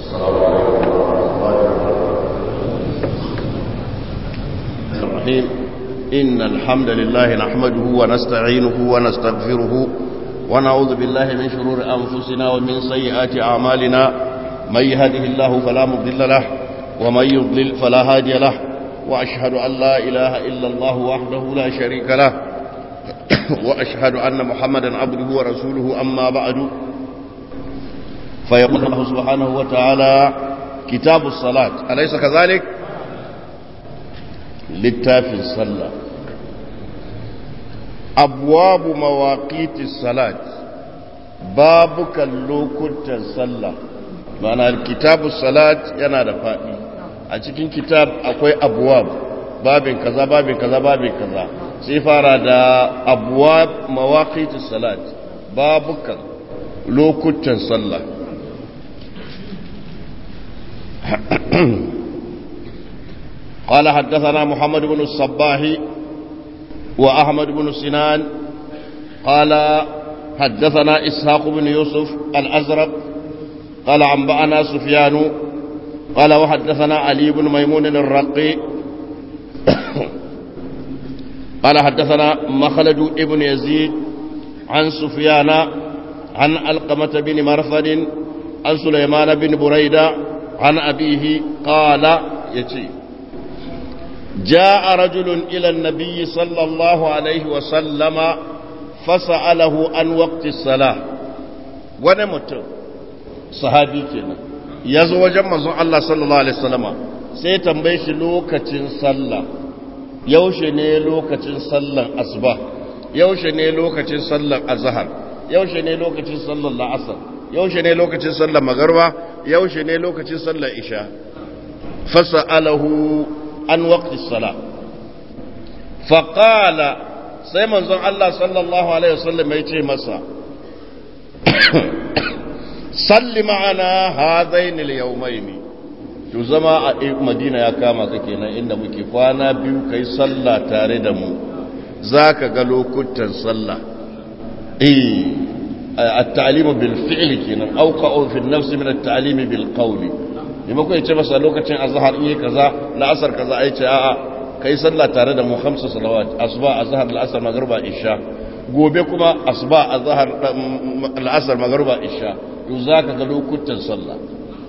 السلام عليكم ورحمة الله وبركاته الرحيم إن الحمد لله نحمده ونستعينه ونستغفره ونعوذ بالله من شرور أنفسنا ومن سيئات أعمالنا من يهده الله فلا مضل له ومن يضلل فلا هادي له وأشهد أن لا إله إلا الله وحده لا شريك له وأشهد أن محمدا عبده ورسوله أما بعد فيقول الله سبحانه وتعالى كتاب الصلاة أليس كذلك للتافي الصلاة أبواب مواقيت الصلاة بابك اللوكت الصلاة معنى الكتاب الصلاة ينادى فائي أتكين كتاب أكوي أبواب babin kaza babin kaza babin kaza sai fara da abuwa mawaqitus salat babukan lokutan sallah قال حدثنا محمد بن الصباح وأحمد بن سنان قال حدثنا إسحاق بن يوسف الأزرق قال عنبأنا سفيان قال وحدثنا علي بن ميمون الرقي قال حدثنا مخلد ابن يزيد عن سفيان عن القمة بن مرثد عن سليمان بن بريدة عن أبيه قال يتي جاء رجل إلى النبي صلى الله عليه وسلم فسأله عن وقت الصلاة ونمت صحابي كنا يزو جمع الله صلى الله عليه وسلم سيتنبيش لوكة صلى yaushe ne lokacin sallan asuba yaushe ne lokacin sallan azhar yaushe ne lokacin sallan la'asar yaushe ne lokacin sallan magarba yaushe ne lokacin sallan isha fasa'alahu an waqti sala faqala sai manzon Allah sallallahu alaihi wasallam ya ce masa salli ma'ana hadaini al-yawmaini to zama a madina ya kama ka kenan inda muke kwana biyu kai sallah tare da mu za ka ga lokutan sallah eh at-ta'limu bil fi'li kenan aw qa'u fi an-nafs min at-ta'limi bil qawli yamma ko yace masa lokacin azhar in kaza la'asar kaza ai ce a'a kai sallah tare da mu khamsu salawat asuba azhar la'asar magriba isha gobe kuma asuba azhar la'asar magriba isha to zaka ga lokutan sallah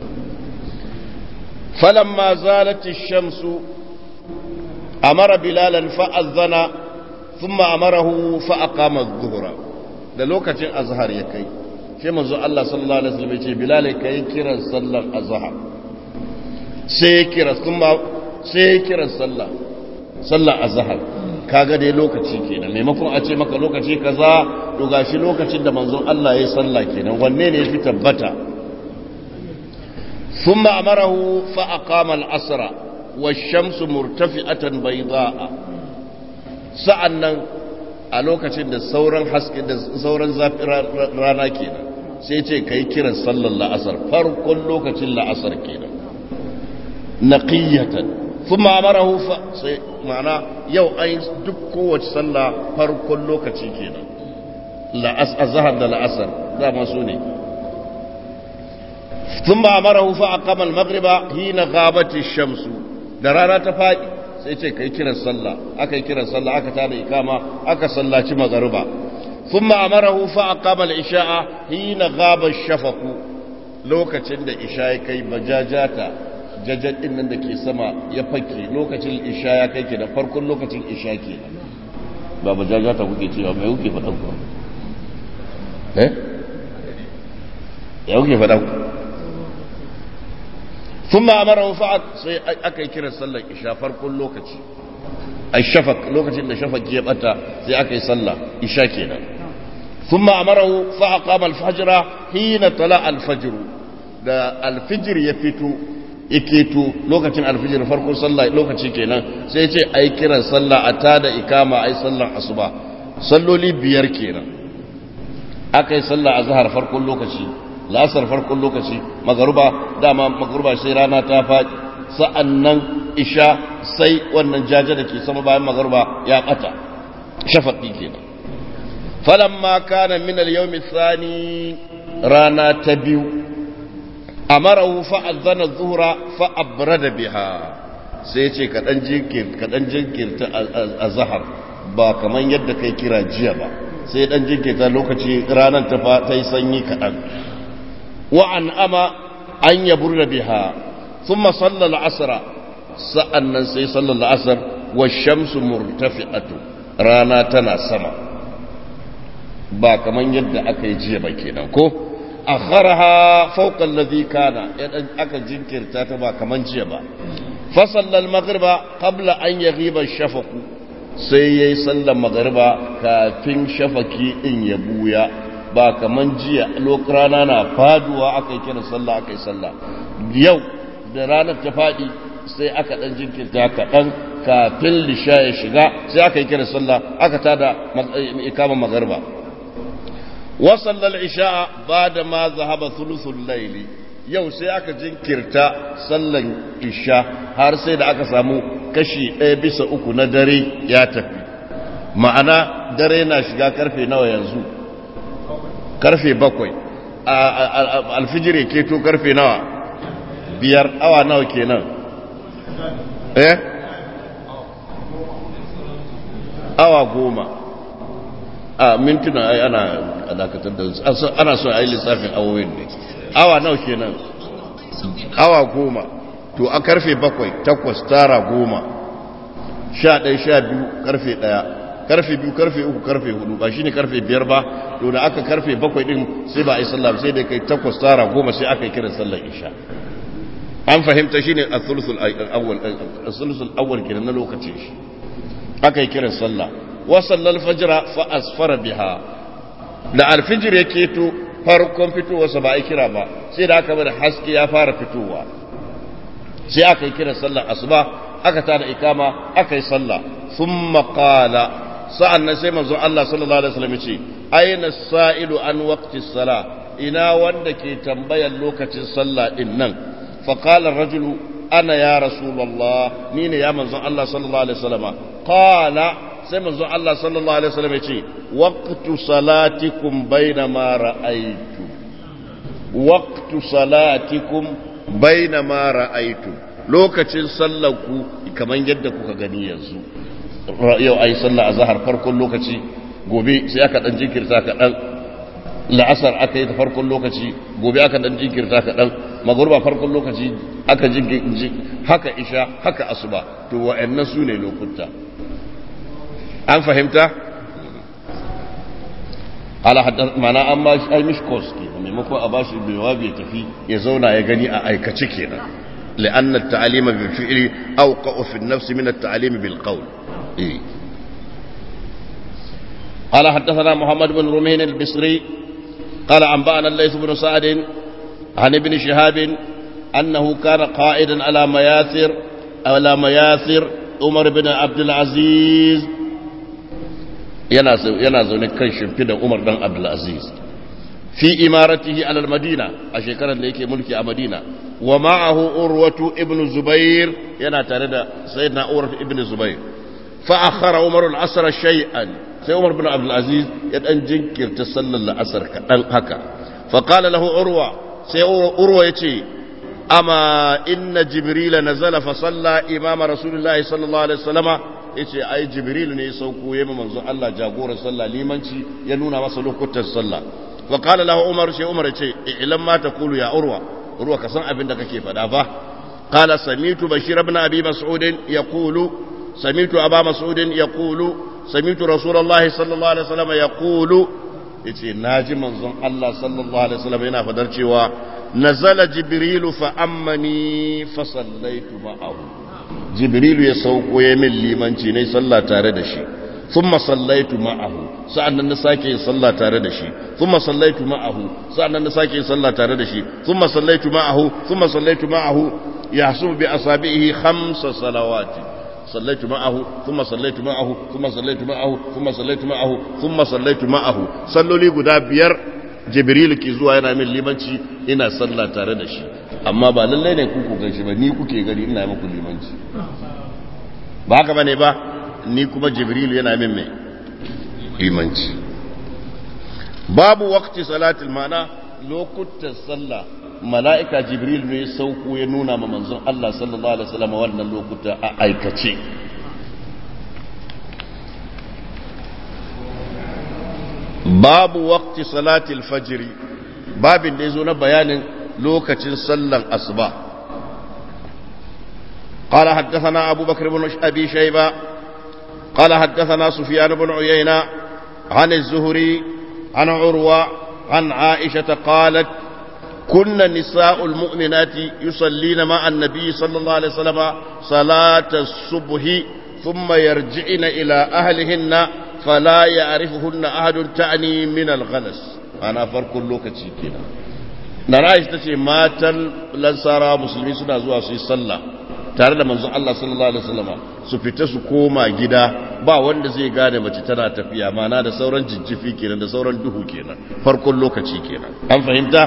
فلما زالت الشمس أمر بلالا فأذن ثم أمره فأقام الظهر da lokacin azhar ya kai sai manzo Allah sallallahu alaihi wasallam ya ce bilal kai kiran sallar azhar sai ya kira kuma sai ya kira sallah sallar azhar kaga dai lokaci kenan maimakon a ce maka lokaci kaza to gashi lokacin da manzon Allah ya sallah kenan wanne ne yafi tabbata ثم أمره فأقام العصر والشمس مرتفعة بيضاء sa'annan a lokacin da sauran haske da sauran zafi rana kenan sai ce kai kiran sallar la'asar farkon lokacin la'asar kenan naqiyatan thumma amarahu fa sai ma'ana yau ai duk kowace sallah farkon lokaci kenan la'as azhar da la'asar dama su ne ثم أمره فأقام المغرب حين غابت الشمس درانا تفاق sai ce kai kiran sallah aka yi kiran sallah aka tada ikama aka sallaci magariba thumma amarahu fa aqama al-isha'a hina ghaba ash-shafaq lokacin da isha ya kai bajajata jajjad din nan da ke sama ya fake lokacin isha ya kai kenan farkon lokacin isha kenan ba bajajata kuke cewa mai kuke faɗa ku eh ya kuke faɗa ku ثم امره فعل sai aka yi kiran sallar isha farkon lokaci ai shafak lokacin da shafak ya bata sai aka yi sallah isha kenan thumma amarahu fa aqama al-fajr hina tala al-fajr da al-fajr ya fito to lokacin al-fajr farkon sallah lokaci kenan sai ya ce ai kiran sallah a tada ikama ai sallar asuba salloli biyar kenan aka yi sallah azhar farkon lokaci la'asar farkon lokaci magaruba dama magaruba sai rana ta faɗi sa'an nan isha sai wannan jaje da ke sama bayan magaruba ya ɓata shafaɗi kenan falamma kana min al-yawmi thani rana ta biyu amarahu fa azana zuhra fa abrada biha sai ce kaɗan jinkirta a zahar ba kamar yadda kai kira jiya ba sai ɗan jinkirta lokaci ranar ta yi sanyi kaɗan wa'an ama an yabur da biha sun masallar asara sa'an nan sai sallar asar wa shamsu murtafi'atu rana tana sama ba kamar yadda aka yi jiya ba kenan ko akharaha fawqa alladhi kana aka jinkirta ta ba kaman jiya ba fa sallal maghriba qabla an yaghiba shafaku sai yayi sallar maghriba kafin shafaki din ya buya ba kaman jiya lokacin rana na faduwa aka yi kira sallah aka yi sallah yau da ranar ta fadi sai aka dan jinkirta kaɗan kafin lisha ya shiga sai aka yi kira sallah aka tada ikaman maghriba وصلى العشاء بعد ما ذهب ثلث الليل yau sai aka jinkirta sallan isha har sai da aka samu kashi ɗaya bisa uku na dare ya tafi ma'ana dare na shiga karfe nawa yanzu karfe bakwai alfijir keto karfe nawa biyar awa nawa kenan eh awa goma a mintuna ai ana dakatar da ana so a yi lissafin awowin ne awa nawa kenan awa goma to a karfe bakwai takwas tara goma sha ɗaya sha biyu karfe ɗaya karfe biyu karfe uku karfe hudu ba shine karfe biyar ba to da aka karfe bakwai din sai ba a yi sallah sai da kai takwas tara goma sai aka yi kiran sallar isha an fahimta shine a awwal a awwal kenan na lokacin shi aka yi kiran sallah وصلى الفجر فأسفر بها da alfijir ya keto farkon fitowarsa ba a yi kira ba sai da aka bada haske ya fara fitowa sai aka yi kira sallar asuba aka tada ikama aka yi sallah sun maƙala sa'an nan sai manzon Allah sallallahu Alaihi wasallam ce aina sa'ilu an waqti sala ina wanda ke tambayar lokacin sallah din nan faƙalar rajulu ana ya rasulallah ni ne ya manzon Allah sallallahu Alaihi wasallama qala sai manzo Allah sallallahu alaihi wasallam ya ce waqtu salatikum bainama ra'aytu waqtu salatikum bainama ra'aytu lokacin sallanku kaman yadda kuka gani yanzu yau ayi sallah azhar farkon lokaci gobe sai aka dan jinkirta ka dan la'asar aka yi ta farkon lokaci gobe aka dan jinkirta ka dan magruba farkon lokaci aka jinkirta haka isha haka asuba to wa'annan su ne lokuta an fahimta ala haddar mana an ba shi aimish course ke maimakon a ba shi jawabi ya tafi ya zauna ya gani a aikace kenan لأن التعليم بالفعل أوقع في النفس من التعليم بالقول إيه. قال حدثنا محمد بن رمين البصري قال أنبأنا الليث بن سعد عن ابن شهاب أنه كان قائدا على مياثر على مياثر عمر بن عبد العزيز yana zaune kan shimfida Umar dan Abdulaziz fi imaratihi alal Madina a shekarar da yake mulki a Madina wa ma'ahu Urwatu ibn Zubair yana tare da Sayyidina Urwatu ibn Zubair fa akhara Umar al-asr shay'an sai Umar bin Abdulaziz ya dan jinkirta sallar al-asr kadan haka fa qala lahu Urwa sai Urwa yace amma inna Jibril nazala fa salla imama Rasulullahi sallallahu alaihi wasallama yace ai jibril ne ya sauko yayin manzo Allah jagoran sallah limanci ya nuna masa lokutan sallah wa qala lahu umar sai umar yace ilan ma taqulu ya urwa urwa ka san abin da kake faɗa fa qala samitu bashir ibn abi mas'ud yaqulu samitu aba mas'ud yaqulu samitu rasulullah sallallahu alaihi wasallam yaqulu yace naji manzon Allah sallallahu alaihi wasallam yana fadar cewa nazala jibril fa ammani fa sallaitu ma'ahu jibrilu ya sauko ya min limanci ne sallah tare da shi thumma sallaitu ma'ahu sa'annan na sake yin sallah tare da shi thumma sallaitu ma'ahu sa'annan na sake yin sallah tare da shi thumma sallaitu ma'ahu thumma sallaitu ma'ahu yahsub bi asabihi khamsa salawati sallaitu ma'ahu thumma sallaitu ma'ahu thumma sallaitu ma'ahu thumma sallaitu ma'ahu thumma sallaitu ma'ahu salloli guda biyar jibrilu ke zuwa yana min limanci ina sallah tare da shi amma ba lallai ne ku gan shi ba ni kuke gani ina yi muku limanci ba haka bane ba ni kuma jibril yana min mai limanci babu waqti salatul mana lokutan sallah mala'ika jibril ne sauko ya nuna ma manzon Allah sallallahu alaihi wasallam wannan lokuta a aikace babu waqti salatil fajr babin da yazo na bayanin lokacin sallan asuba قال حدثنا أبو بكر بن أبي شيبة قال حدثنا سفيان بن عيينة عن الزهري عن عروة عن عائشة قالت كن نساء المؤمنات يصلين مع النبي صلى الله عليه وسلم صلاة الصبح ثم يرجعن إلى أهلهن فلا يعرفهن أحد تعني من الغلس أنا فرق اللوكة كنا نرى تشي ماتا لنصارى مسلمين سنة زوا سي صلى tare da manzon Allah sallallahu alaihi wasallama su fita su koma gida ba wanda zai gane mace tana tafiya mana da sauran jijjifi kenan da sauran duhu kenan farkon lokaci kenan an fahimta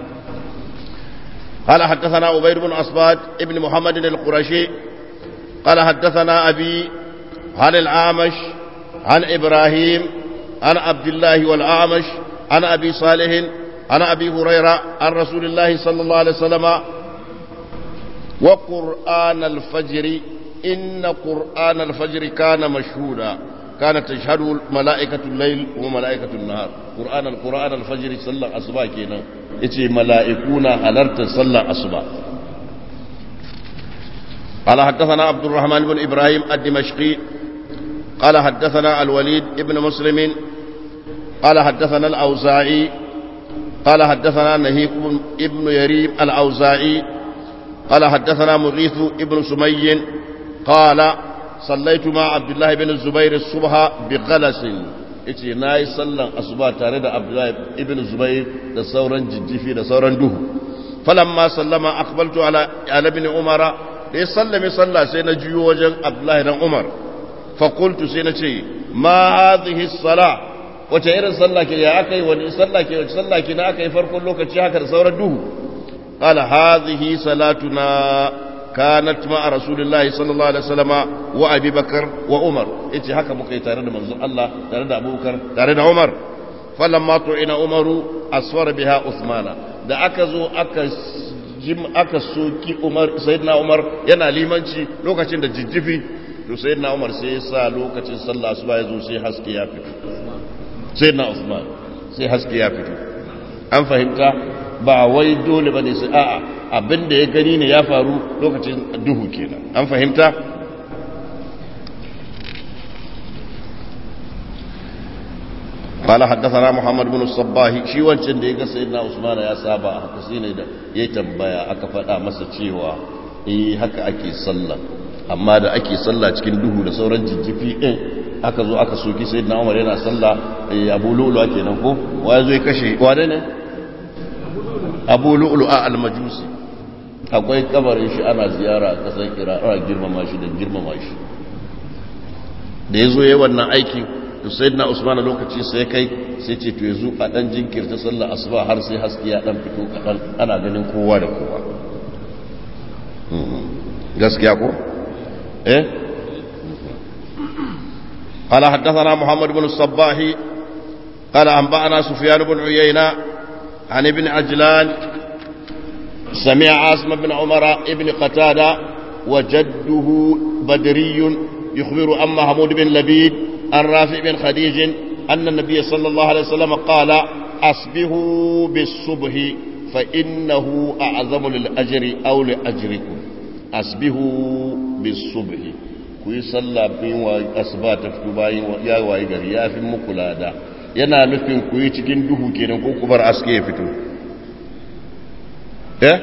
قال حدثنا عبيد بن أصباد ابن محمد القرشي قال حدثنا أبي عن الأعمش عن إبراهيم عن عبد الله والأعمش عن أبي صالح عن أبي هريرة عن رسول الله صلى الله عليه وسلم وقرآن الفجر إن قرآن الفجر كان مشهودا كانت تشهد ملائكة الليل وملائكة النهار قرآن القرآن الفجر صلى أصبا كينا يتي ملائكونا ألرت صلى أصبا قال حدثنا عبد الرحمن بن إبراهيم الدمشقي قال حدثنا الوليد ابن مسلم قال حدثنا الأوزاعي قال حدثنا نهيك ابن يريم الأوزاعي قال حدثنا مغيث ابن سمي قال صليت مع عبد الله بن الزبير الصبح بغلس yace na yi sallan asuba tare da abdullahi ibn zubair da sauran jijjifi da sauran duhu falamma sallama aqbaltu ala ala ibn umar da ya sallame sallah sai na juyo wajen abdullahi dan umar fa qultu sai na ce ma hadhihi sala wace irin sallah ke ya akai wani sallah ke wace sallah ke na akai farkon lokaci haka da sauran duhu قال هذه صلاتنا كانت مع رسول الله صلى الله عليه وسلم وابي بكر وعمر yace haka muka yi tare da manzon Allah tare da Abubakar tare da Umar falamma tu'ina Umaru asfara biha Uthmana da aka zo aka jim aka soki Umar sayyidina Umar yana limanci lokacin da jijjifi to sayyidina Umar sai ya sa lokacin sallah asuba ya zo sai haske ya fito sayyidina Uthman sai haske ya fito an fahimta ba wai dole ba ne su a'a abinda ya gani ne ya faru lokacin duhu kenan an fahimta قال حدثنا محمد بن الصباح shi wancan da ya ga sayyidina Usman ya saba haka shine da yayi tambaya aka faɗa masa cewa eh haka ake sallah amma da ake sallah cikin duhu da sauran jijjifi din aka zo aka soki sayyidina Umar yana sallah Abu Lu'lu kenan ko wa zo ya kashe wane ne abu lu'lu'a al-majusi akwai kabarin shi ana ziyara a kasar kira ana girmama shi da girmama shi da ya zo yi wannan aiki to sai na usman lokaci sai kai sai ce to yanzu a dan jinkirta sallar asuba har sai haske ya dan fito kaɗan ana ganin kowa da kowa gaskiya ko eh قال حدثنا محمد بن الصباح قال أنبأنا سفيان بن عيينة عن ابن عجلان سمع عاصم بن عمر ابن قتادة وجده بدري يخبر عن محمود بن لبيد عن رافع بن خديج أن النبي صلى الله عليه وسلم قال أصبحوا بالصبح فإنه أعظم للأجر أو لأجركم أصبحوا بالصبح kuyi sallah bin wa asuba ta fito bayan ya wayi gari ya fi muku lada yana nufin ku yi cikin duhu kenan ko ku bar aske ya fito eh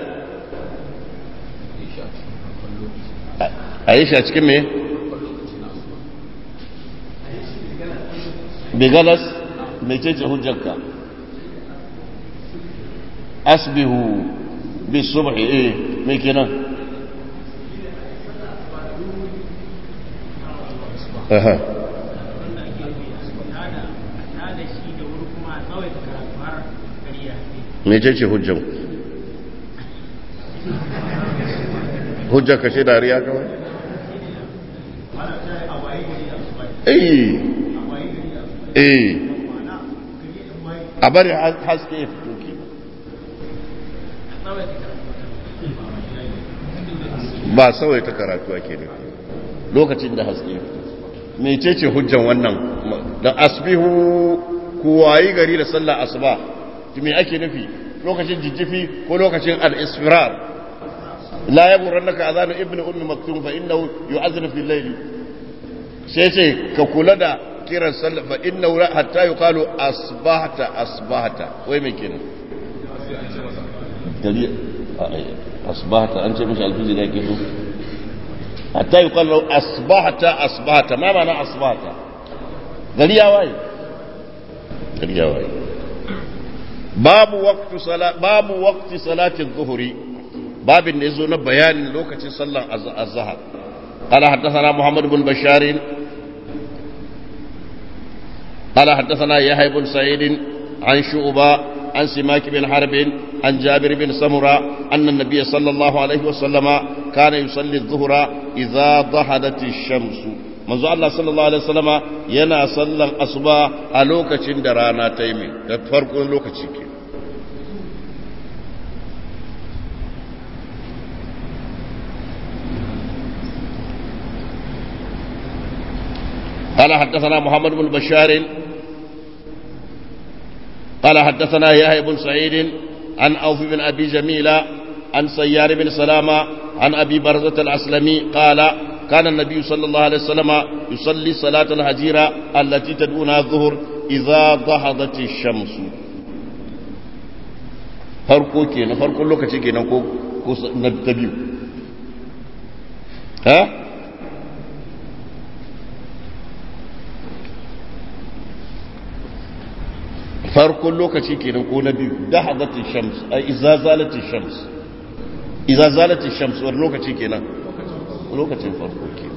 a yi shi a cikin me bigalas mai cece hujjarka asbihu bi subhi eh mai kenan Aha. mece ce hujjan hujjar ka ce dariya kawai eh eh a bari haske ya fito ke ba sawai ta karatu ake ne lokacin da haske mecece hujjan wannan da asbihu ku wayi gari da sallah asuba me ake nufi lokacin jijjifi ko lokacin al-isfirar la yaburannaka azanu ibnu ummi maktum fa innahu yu'adhinu fil layl sai ce ka kula da kiran sallah fa innahu hatta yuqalu asbahta asbahta wai me kenan gari asbahta an ce mishi alfizi da yake so hatta yuqalu asbahta asbahta ma ma'ana asbahta gari ya waye gari ya waye babu waqtu salat babu waqti salati adh-dhuhri babin da yazo na bayanin lokacin sallan az-zahar قال حدثنا محمد بن بشار قال حدثنا يحيى بن سعيد عن شعبة عن سماك بن حرب عن جابر بن سمرة أن النبي صلى الله عليه وسلم كان يصلي الظهر إذا ضحدت الشمس manzo Allah sallallahu alaihi wasallama yana sallan asuba a lokacin da rana ta yi da farkon lokaci ke قال حدثنا محمد بن بشار قال حدثنا يحيى بن سعيد عن أوف بن أبي جميلة عن سيار بن سلامة عن أبي برزة الأسلمي قال كان النبي صلى الله عليه وسلم يصلي صلاة الهجيرة التي تدعونها الظهر إذا ضحضت الشمس farko kenan farkon lokaci kenan ko ko na ta biyu ha farkon lokaci kenan ko na biyu da hadatin shams ai iza zalatin shams iza zalatin shams wani lokaci kenan lokacin farko kenan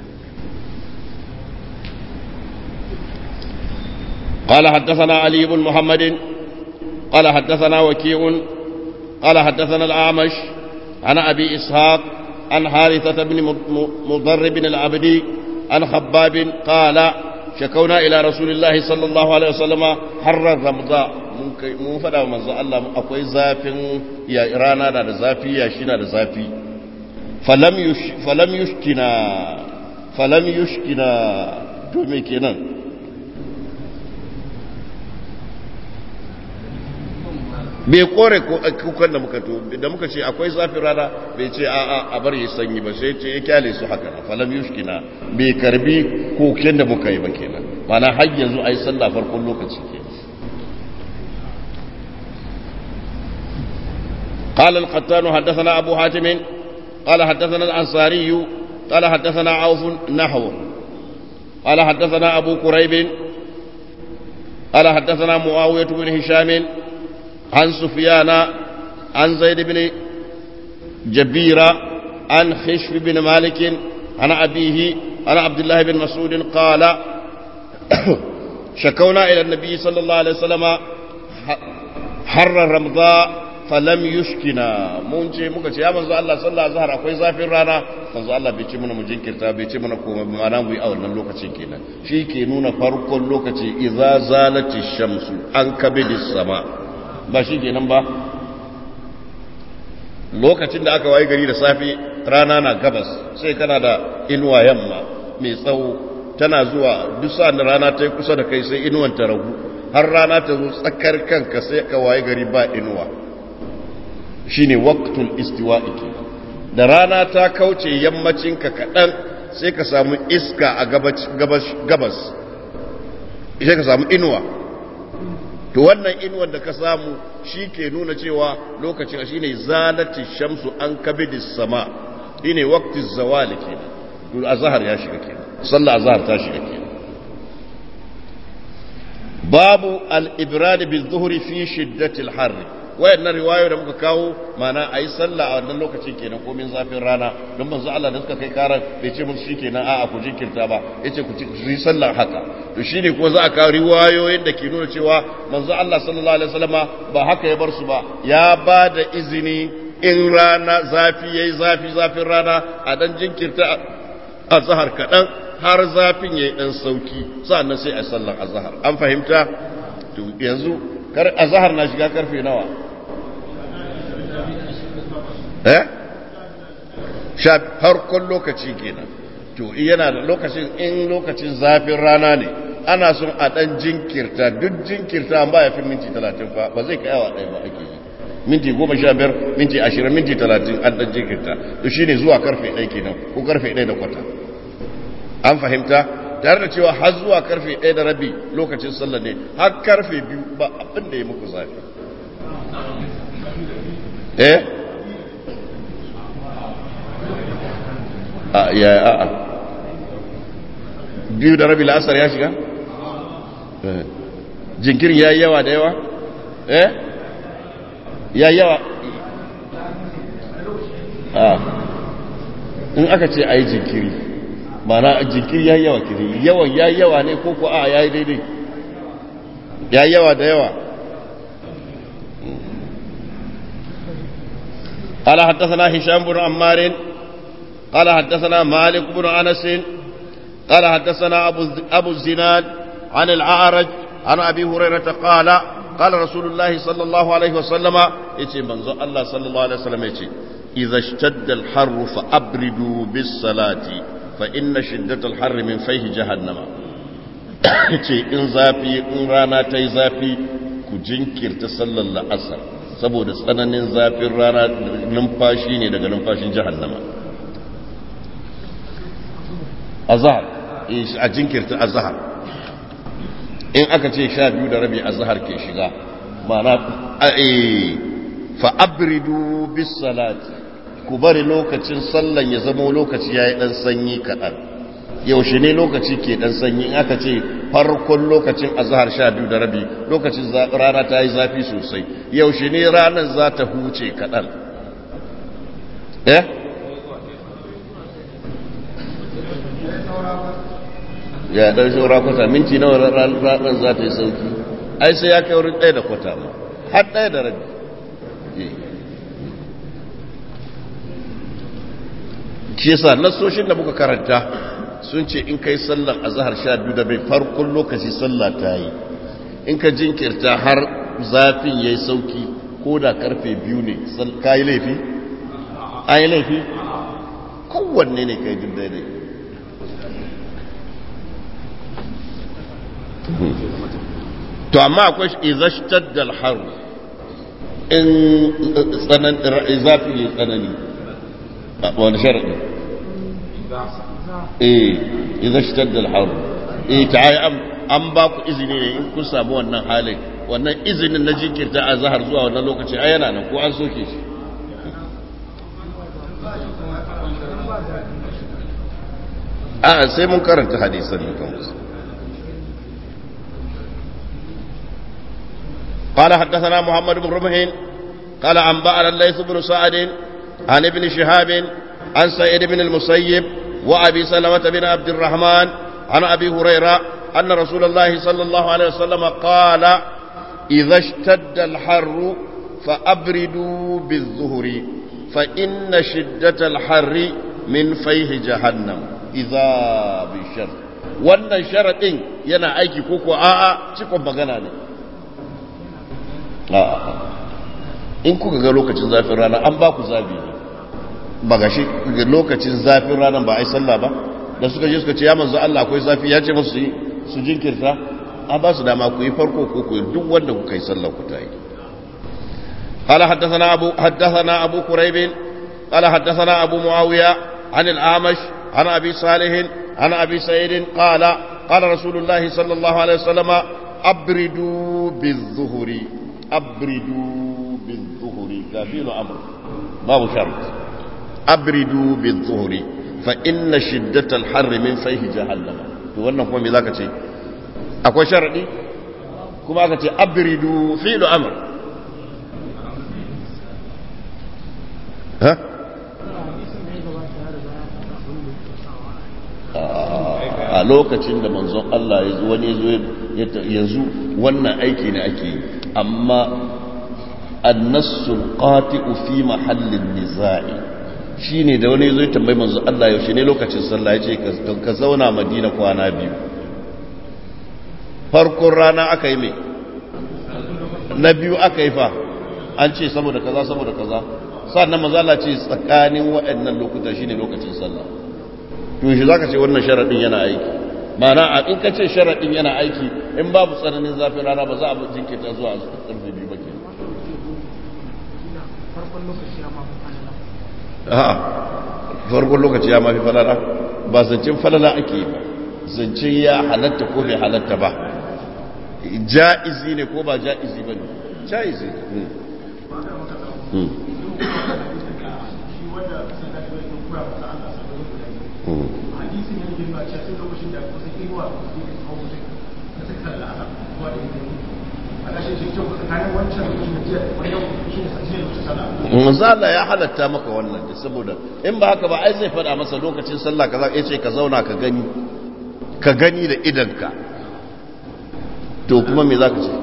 قال حدثنا علي بن محمد قال حدثنا وكيع قال حدثنا الأعمش عن أبي إسحاق عن حارثة بن مضر بن العبدي عن خباب قال شكونا إلى رسول الله صلى الله عليه وسلم حر الرمضاء mun faɗa wa manzo Allah akwai zafin ya rana na da zafi ya shi na da zafi falam yushkina falam yushkina to me kenan bai kore kukan da muka to da muka ce akwai zafin rana bai ce a a bar yi sanyi ba sai ce ya kyale su haka na falam yushkina bai karbi koken da muka yi ba kenan mana har yanzu a yi sallah farkon lokaci ke قال القتان حدثنا أبو حاتم قال حدثنا الأنصاري قال حدثنا عوف نحو قال حدثنا أبو كريب قال حدثنا معاوية بن هشام عن سفيان عن زيد بن جبيرة عن خشف بن مالك عن أبيه عن عبد الله بن مسعود قال شكونا إلى النبي صلى الله عليه وسلم حر الرمضاء falam yushkina mun ce muka ce ya manzo Allah sallallahu alaihi wasallam akwai zafin rana manzo Allah bai ce mana mu jinkirta bai ce mana komai ba ana mu yi a wannan lokacin kenan shi ke nuna farkon lokaci idza zalati shamsu an kabidis sama ba shi kenan ba lokacin da aka wayi gari da safe rana na gabas sai kana da inuwa yamma mai tsawo tana zuwa duk sa'an rana ta yi kusa da kai sai inuwan ta ragu har rana ta zo tsakar kanka sai ka wayi gari ba inuwa shine waqtul istiwa'i da rana ta kauce yammacinka kaɗan sai ka samu iska a gabas sai ka samu inuwa to wannan inuwar da ka samu shi ke nuna cewa lokacin shi ne zalati shamsu an kabidis sama shi ne wakti zawali ke to azhar ya shiga ke sallah azhar ta shiga ke babu al-ibrad bil zuhri fi shiddatil harri wayannan riwayoyi da muka kawo mana a yi sallah a wannan lokacin kenan komin zafin rana don manzo Allah da suka kai karar bai ce musu shikenan a'a ku jinkirta ba yace ku yi sallah haka to shine kuma za a kawo riwayoyin da ke nuna cewa manzo Allah sallallahu alaihi wasallama ba haka ya bar su ba ya ba da izini in rana zafi yayi zafi zafin rana a dan jinkirta azhar kadan har zafin yayi dan sauki sannan sai a sallar azhar an fahimta to yanzu kar azhar na shiga karfe nawa eh sha farkon lokaci kenan to yana da lokacin in lokacin zafin rana ne ana son a dan jinkirta duk jinkirta ba ya fi minti talatin fa ba zai kai awa ɗaya ba ake yi minti goma sha biyar minti ashirin minti talatin an dan jinkirta to shine zuwa karfe ɗaya kenan ko karfe ɗaya da kwata an fahimta tare da cewa har zuwa karfe ɗaya da rabi lokacin sallah ne har karfe biyu ba abin da ya muku zafi eh a ya a a biyu da rabi la'asar ya shiga jinkiri ya yi yawa da yawa eh ya yawa a in aka ce a yi jinkiri mana jinkiri ya yawa kiri yawan ya yawa ne ko ko a ya yi daidai ya yawa da yawa قال حدثنا هشام بن عمار قال حدثنا مالك بن انس قال حدثنا ابو ابو الزناد عن الاعرج عن ابي هريره قال قال رسول الله صلى الله عليه وسلم يتي منزو الله صلى الله عليه وسلم يتي اذا اشتد الحر فابردوا بالصلاه فان شده الحر من فيه جهنم yace in zafi in rana ta yi zafi ku jinkirta sallar la'asar saboda tsananin zafin rana numfashi ne daga numfashin jahannama azhar a jinkirta azhar in aka ce sha biyu da rabi azhar ke shiga mana fa abridu bis salati ku bari lokacin sallan ya zama lokaci yayi dan sanyi kaɗan yaushe ne lokaci ke dan sanyi in aka ce farkon lokacin azhar sha biyu da rabi lokacin rana ta yi zafi sosai yaushe ne ranar za ta huce kaɗan eh ya ɗan shaura kwata minti nawa ranar za ta yi sauki ai sai ya kai wurin ɗaya da kwata ma har ɗaya da rabi shi yasa nasoshin da muka karanta sun ce in kai sallar azhar sha biyu da bai farkon lokaci sallah ta yi in ka jinkirta har zafin ya yi sauki ko da karfe biyu ne ka yi laifi? an yi laifi? kowanne ne ka yi duk daidai to amma akwai izashtar da alharu in zafi ya tsanani wani sharaɗi eh idan shitar da alharu eh ta yi an ba ku izini ne in kun samu wannan halin wannan izinin na jinkirta a zahar zuwa wannan lokaci a yana nan ko an soke shi a sai mun karanta hadisan mutum قال حدثنا محمد بن رمح قال أنبأنا الليث بن سعد عن ابن شهاب عن سعيد بن المسيب وأبي سلمة بن عبد الرحمن عن أبي هريرة أن رسول الله صلى الله عليه وسلم قال إذا اشتد الحر فأبردوا بالظهر فإن شدة الحر من فيه جهنم إذا بشر wannan sharaɗin yana aiki ko ko a'a cikon magana ne a'a in kuka ga lokacin zafin rana an ba ku zabi ne ba ga shi lokacin zafin ranar ba a yi sallah ba da suka je suka ce ya manzo Allah akwai zafi ya ce musu yi su jinkirta an ba su dama ku yi farko ko ku duk wanda kuka yi sallah ku ta yi قال حدثنا أبو حدثنا أبو كريب قال حدثنا أبو معاوية عن الأعمش عن أبي صالح عن أبي سعيد قال قال رسول الله صلى الله عليه وسلم أبردوا بالظهر أبردوا بالظهر كافيل أمر باب شرط أبردوا بالظهر فإن شدة الحر من فيه جهنم wannan kuma me zaka ce akwai sharadi kuma aka ce abridu fi'lu amr ha a lokacin da manzon Allah ya zo wani zo yanzu wannan aiki ne ake yi amma annasul qati'u fi mahallin nizai shine da wani zo ya tambayi manzon Allah yaushe ne lokacin sallah ya ce ka zauna Madina kwana biyu farkon rana aka yi me na biyu aka yi fa an ce saboda kaza saboda kaza sannan manzo Allah ce tsakanin waɗannan lokuta shine lokacin sallah to shi zaka ce wannan sharadin yana aiki ma'ana a in ka ce sharadin yana aiki in babu tsananin zafin rana ba za a jinkirta zuwa karfe biyu ba ke a'a farkon lokaci ya mafi falala ba zancen falala ake yi ba zancen ya halatta ko bai halatta ba ja'izi ne ko ba ja'izi ba ne ja'izi Manzala ya halatta maka wannan saboda in ba haka ba ai zai faɗa masa lokacin sallah kaza ya ce ka zauna ka gani ka gani da idanka to kuma me za ka ce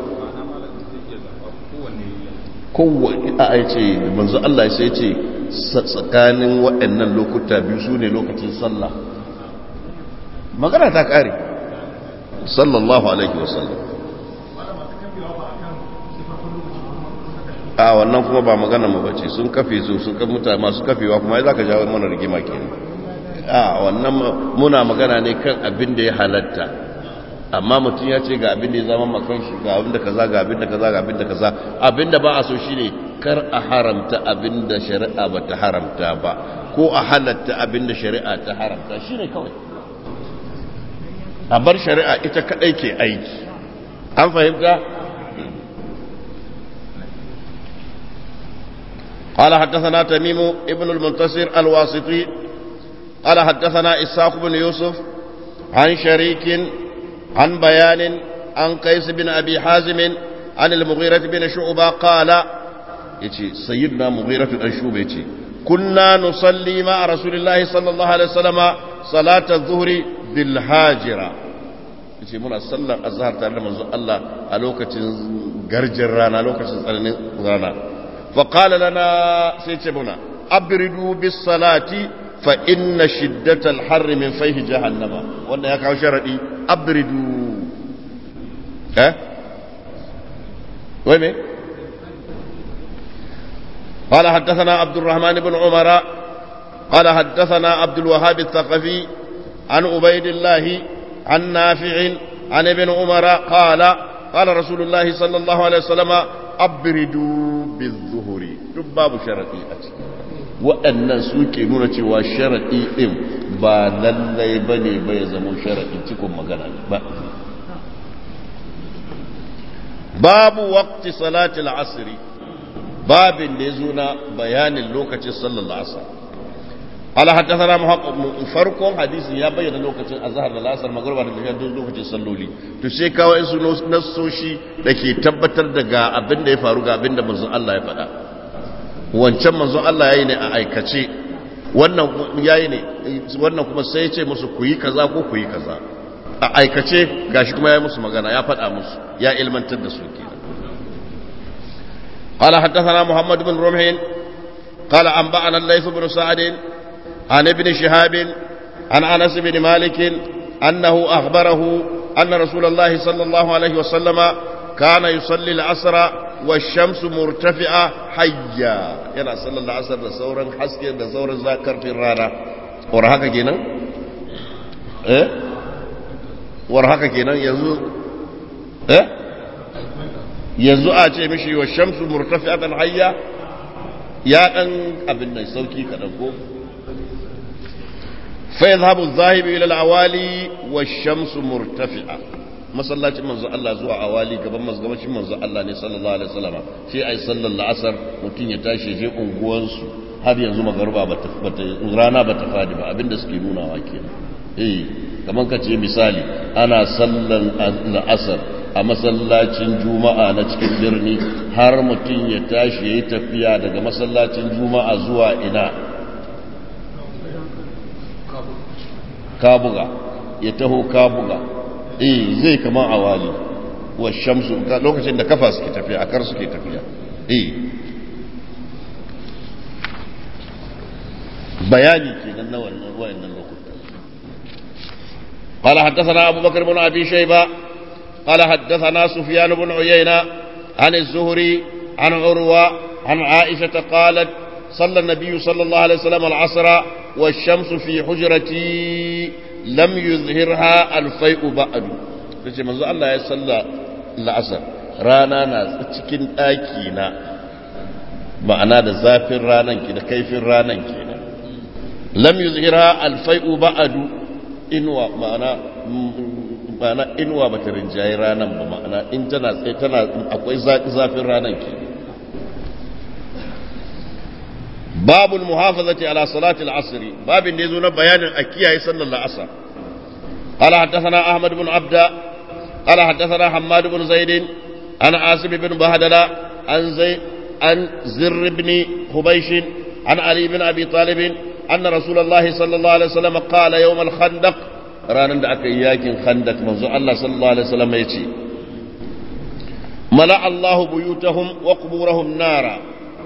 kowane a ai ce manzo Allah sai ce tsakanin waɗannan lokuta biyu su ne lokacin sallah magana ta ƙare sallallahu alaihi wasallam a wannan kuma ba magana mu bace sun kafe su sun kan mutane masu kafewa kuma za ka jawo mana rigima kenan a wannan muna magana ne kan abin da ya halatta amma mutum ya ce ga abin da ya zama makan shi ga abin da kaza ga abin da kaza ga abin da kaza abin da ba a so shine kar a haramta abin da shari'a ba ta haramta ba ko a halatta abin da shari'a ta haramta shine kawai a bar shari'a ita kadai ke aiki an fahimta قال حدثنا تميم ابن المنتصر الواسطي قال حدثنا إساق بن يوسف عن شريك عن بيان عن قيس بن أبي حازم عن المغيرة بن شعبة قال يتي سيدنا مغيرة بن شعبة يتي كنا نصلي مع رسول الله صلى الله عليه وسلم صلاة الظهر بالهاجرة yace muna sallar azhar tare da manzon Allah a lokacin garjin rana lokacin tsananin rana fa qala lana sai ce muna abridu bis salati fa inna shiddatal harri min fayhi jahannama wannan ya kawo sharadi abridu eh wai me قال حدثنا عبد الرحمن بن عمر قال حدثنا عبد الوهاب الثقفي عن عبيد الله عن نافع عن ابن عمر قال قال رسول الله صلى الله عليه وسلم أبردوا بالظهر باب شرطي أتي waɗannan suke nuna cewa sharaɗi ɗin ba lallai ba ne ba ya zama sharaɗi cikin magana ba babu wakti salatul asiri babin da ya zo na bayanin lokacin sallar asar ala haddathana muhammad farkon hadisin ya bayyana lokacin azhar da lasar magruba da tafiya duk lokacin salloli to sai kawo su nassoshi da ke tabbatar da ga abin da ya faru ga abin da manzon Allah ya faɗa wancan manzon Allah yayi ne a aikace wannan yayi ne wannan kuma sai ya ce musu ku yi kaza ko ku yi kaza a aikace gashi kuma ya yi musu magana ya faɗa musu ya ilmantar da su kenan قال حدثنا محمد بن رمح قال أنبأنا الليث بن سعد عن ابن شهاب عن أنس بن مالك أنه أخبره أن رسول الله صلى الله عليه وسلم كان يصلي العصر والشمس مرتفعة حيا ينا صلى الله عليه وسلم صورا حسكي صورا ذاكر في الرانا ورهاك كينا eh war haka kenan yanzu eh yanzu a ce mishi wa shamsu murtafi'atan hayya ya dan abin nan sauki kadan ko fa yadhhabu adh-dhahibu ila al-awali wash-shamsu murtafi'a masallacin manzo Allah zuwa awali gaban masgabacin manzo Allah ne sallallahu alaihi wasallam sai ai sallar la'asar mutun ya tashi je unguwansu har yanzu magaruba bata rana bata fadi ba abinda suke nunawa kenan eh kamar ka ce misali ana sallan la'asar a masallacin juma'a na cikin birni har mutum ya tashi ya yi tafiya daga masallacin juma'a zuwa ina kabuga ya taho kabuga eh zai kama a wali wa shamsu lokacin da kafa suke tafiya a kar suke tafiya eh bayani kenan na wannan wayannan lokutan قال حدثنا أبو بكر بن أبي شيبة قال حدثنا سفيان بن عيينة عن الزهري عن عروة عن عائشة قالت صلى النبي صلى الله عليه وسلم العصر والشمس في حجرتي لم يظهرها الفيء بعد tace manzo Allah ya salla la'asar rana na cikin ɗaki na ma'ana da zafin ranan ki da kaifin ranan kenan lam yuzhira alfai'u ba'adu inwa ma'ana ma'ana inwa bata rinjaye ranan ba ma'ana in tana tsaye tana akwai zafin ranan ke babul muhafazati ala salati al-asr babin da yazo na bayanin a kiyaye sallar al-asr قال حدثنا أحمد بن عبد قال حدثنا حماد بن زيد عن عاصم بن بهدلة عن زي عن زر بن خبيش عن علي بن أبي طالب أن رسول الله صلى الله عليه وسلم قال يوم الخندق ranar da aka yi yakin khandak manzo Allah sallallahu alaihi wasallam ya ce mala Allah buyutahum wa quburahum nara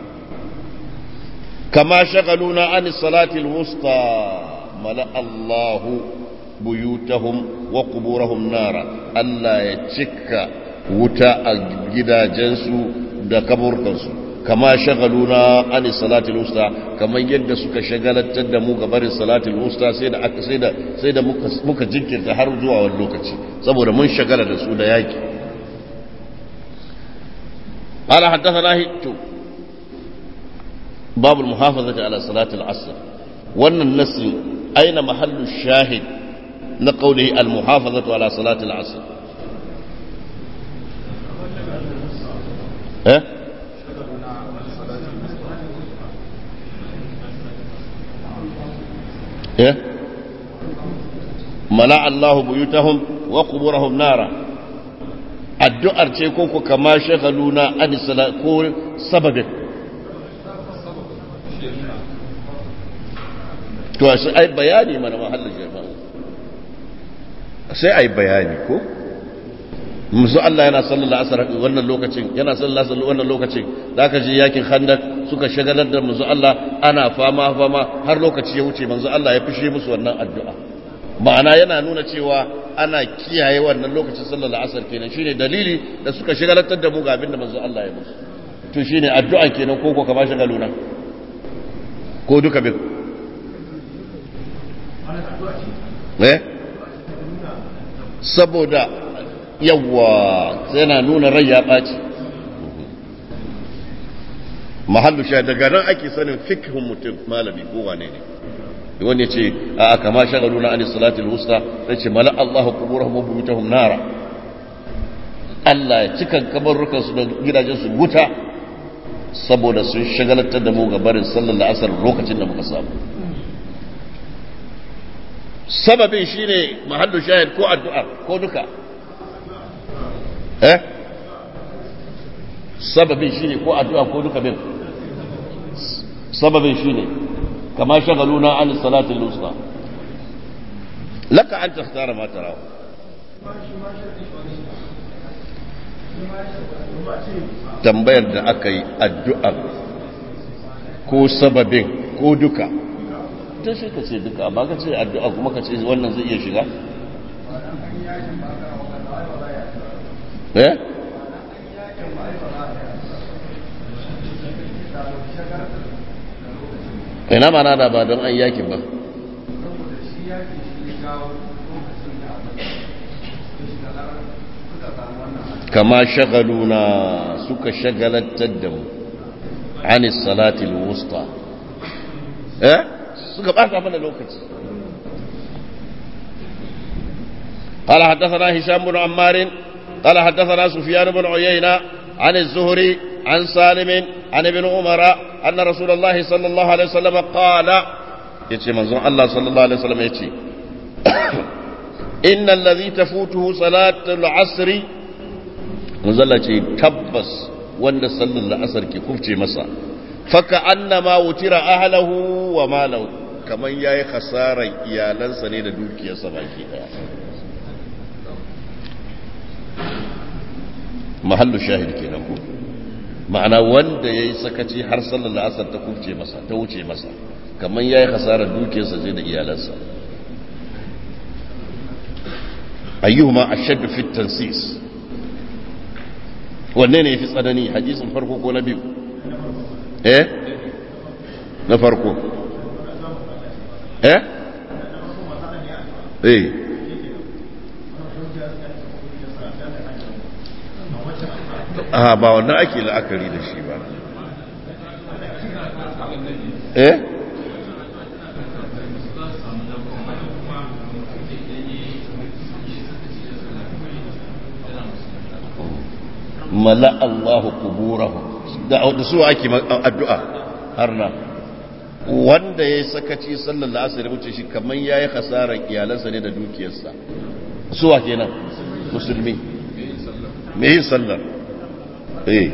kama shagaluna an salati alwusta mala Allah buyutahum wa quburahum nara Allah ya cika wuta a gidajensu da kaburkansu kama shagaluna an salatul usta kamar yadda suka shagalatar da mu ga barin salatul usta sai da aka sai da sai da muka muka jinkirta har zuwa wani lokaci saboda mun shagala da su da yaki قال حدثنا هيتو باب المحافظة على صلاة العصر وأن النص أين محل الشاهد لقوله المحافظة على صلاة العصر ها؟ إيه؟ ملأ الله بيوتهم وقبورهم نارا addu'ar ce ko ku kama shagaluna an ko sababin to sai ai bayani mana mahallin jama'a sai ai bayani ko musu Allah yana sallallahu alaihi wannan lokacin yana sallallahu alaihi wannan lokacin zaka ji yakin khandak suka shagalar da musu Allah ana fama fama har lokaci ya wuce manzo Allah ya fishe musu wannan addu'a ma'ana yana nuna cewa ana kiyaye wannan lokacin sallar asar kenan shine dalili da suka shigalatar da mu ga abin da manzo Allah ya musu to shine addu'a kenan ko ko ka ba shagaluna ko duka bin eh saboda yawa sai na nuna rai ya ɓaci mahallu sha daga nan ake sanin fikhun mutum malami ko wane ne wani ce a kama shagalu na anis salatul wusta sai ce mala Allahu kuburahum wa buyutahum nara Allah ya cika kabarrukan su da gidajen su wuta saboda sun shagalatar da mu ga barin sallar la'asar lokacin da muka samu sababin shine mahallu shahid ko addu'a ko duka eh sababin shine ko addu'a ko duka bin sababin shine كما شغلونا عن الصلاة الوسطى لك أن تختار ما تراه tambayar da aka yi addu'ar ko sababin ko duka ta shi ka ce duka ba ka ce addu'a kuma ka ce wannan zai iya shiga? eh? ina mana da ba don an yaki ba kama shagaluna suka shagalantar da mu anis salatil wusta eh suka bata mana lokaci قال حدثنا هشام بن عمار قال حدثنا سفيان بن عيينة عن الزهري عن سالم عن ابن عمر أن رسول الله صلى الله عليه وسلم قال يتي منظر الله صلى الله عليه وسلم يتي إن الذي تفوته صلاة العصر منزل تبس وان صلى العصر كي كفتي مسا فكأنما وتر أهله وماله كمن ياي خسارة إيالان سنين دوكي سباكي mahallu shahid kenan ko ma'ana wanda yayi sakaci har sallar la'asar ta kuce masa ta wuce masa kamar yayi hasarar dukiyarsa je da iyalansa ayyuhuma ashadd fi tansis wanne ne yafi tsanani hadisin farko ko na biyu eh na farko eh eh a ba wannan ake la'akari da shi ba eh mala Allahu kuburahum da su ake addu'a har nan wanda ya sakaci sallar la'asar ya wuce shi kamar ya yi hasarar iyalansa ne da dukiyarsa suwa kenan musulmi me yin sallar eh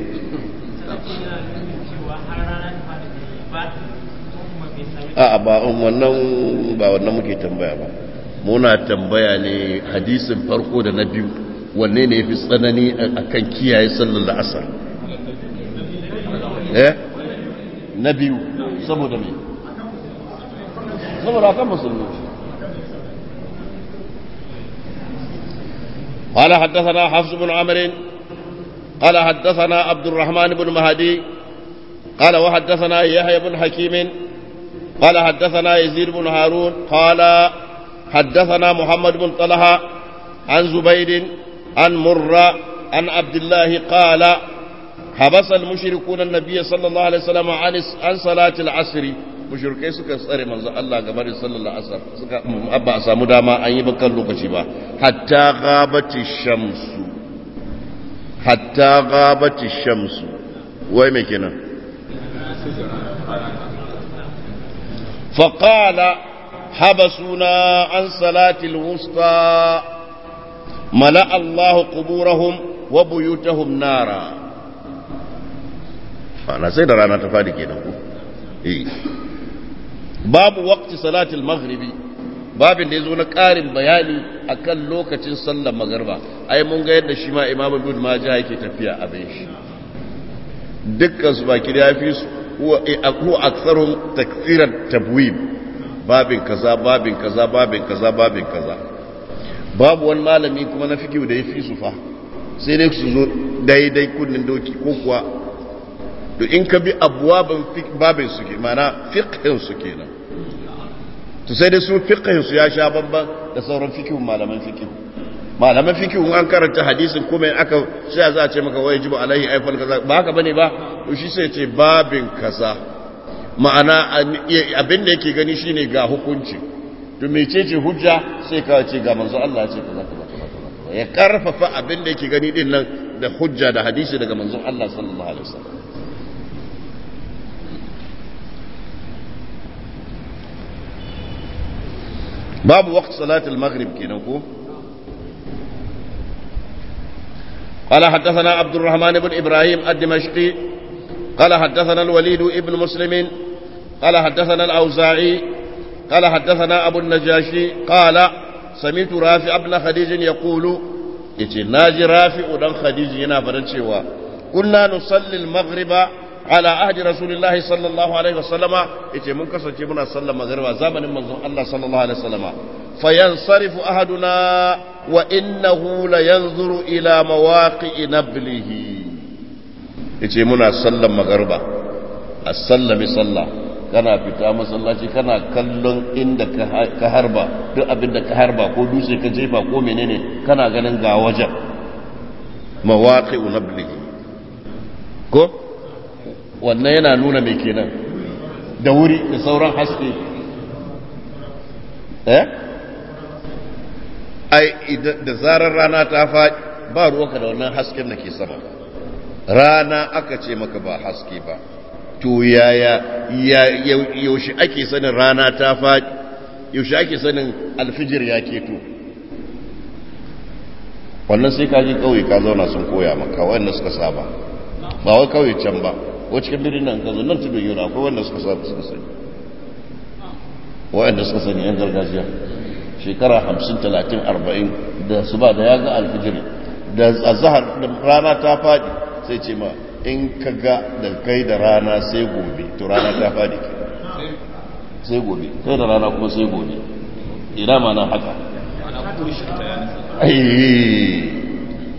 a ba wannan ba wannan muke tambaya ba muna tambaya ne hadisin farko da na biyu wanne ne ya fi tsanani a kan kiyaye sallar la'asar eh na biyu saboda mai saboda kan musulmi قال حدثنا حفص بن عمرو قال حدثنا عبد الرحمن بن مهدي قال وحدثنا يحيى بن حكيم قال حدثنا يزيد بن هارون قال حدثنا محمد بن طلحه عن زبيد عن مرة عن عبد الله قال حبس المشركون النبي صلى الله عليه وسلم عن عن صلاة العصر mushrikai suka tsare manzo Allah game da sallar asar suka abba a samu dama an yi bakan lokaci ba hatta ghabati shamsu hatta ghabati shamsu wai me kenan faqala habasuna an salati alwusta mala Allah quburahum wa buyutahum nara ana sai da rana ta fadi kenan ko eh babu waqti salatil maghribi babin da yazo na ƙarin bayani akan lokacin sallar magriba ai mun ga yadda shi ma imamu ibn majah yake tafiya abin shi dukkan su baki da yafi su huwa huwa aktharum takfiran tabwib babin kaza babin kaza babin kaza babin kaza babu wani malami kuma na fikihu da yafi su fa sai dai su zo daidai kunnin doki ko kuwa to in ka bi abuwaban babin su ke mana fiqhin su kenan to sai dai su fiqhin su ya sha bamban da sauran fiqhin malaman fiqh malaman fiqh an karanta hadisin kuma aka sai za a ce maka wai jibu alaihi aifal kaza ba haka bane ba to shi sai ce babin kaza ma'ana abin da yake gani shine ga hukunci to mecece hujja sai ka ce ga manzo Allah ya ce kaza kaza ya karfafa abin da yake gani din nan da hujja da hadisi daga manzon Allah sallallahu alaihi wasallam باب وقت صلاة المغرب كينكو قال حدثنا عبد الرحمن بن إبراهيم الدمشقي قال حدثنا الوليد ابن مسلم قال حدثنا الأوزاعي قال حدثنا أبو النجاشي قال سمعت رافع بن خديج يقول يتي ناجي رافع بن خديج ينا فرنشيوا كنا نصلي المغرب على عهد رسول الله صلى الله عليه وسلم yace mun kasance muna sallar magriba zamanin manzon Allah sallallahu alaihi wasallama fayansarifu ahaduna wa innahu la yanzuru ila mawaqi'i nablihi yace muna sallar magriba as-sallami sallah kana fita masallaci kana kallon inda ka harba duk abinda ka harba ko dutse ka jefa ko menene kana ganin ga wajen mawaqi'u nablihi ko wannan yana nuna mai kenan da wuri da sauran haske eh ai da zarar rana ta faɗi ba ruwanka da wannan hasken da ke sama rana aka ce maka ba haske ba to yaya yaushe ake sanin rana ta faɗi yaushe ake sanin alfijir ya keto wannan sai ka ji kauye ka zauna sun koya maka wanda suka saba ba wai kauye can ba ko cikin birnin nan kazo nan tudun yau akwai wanda suka saba suka sani wa'anda suka sani yan gargajiya shekara hamsin talatin arba'in da su ba da ya ga alfijir da azahar da rana ta faɗi sai ce ma in ka ga da kai da rana sai gobe to rana ta faɗi ke sai gobe kai da rana kuma sai gobe ina ma nan haka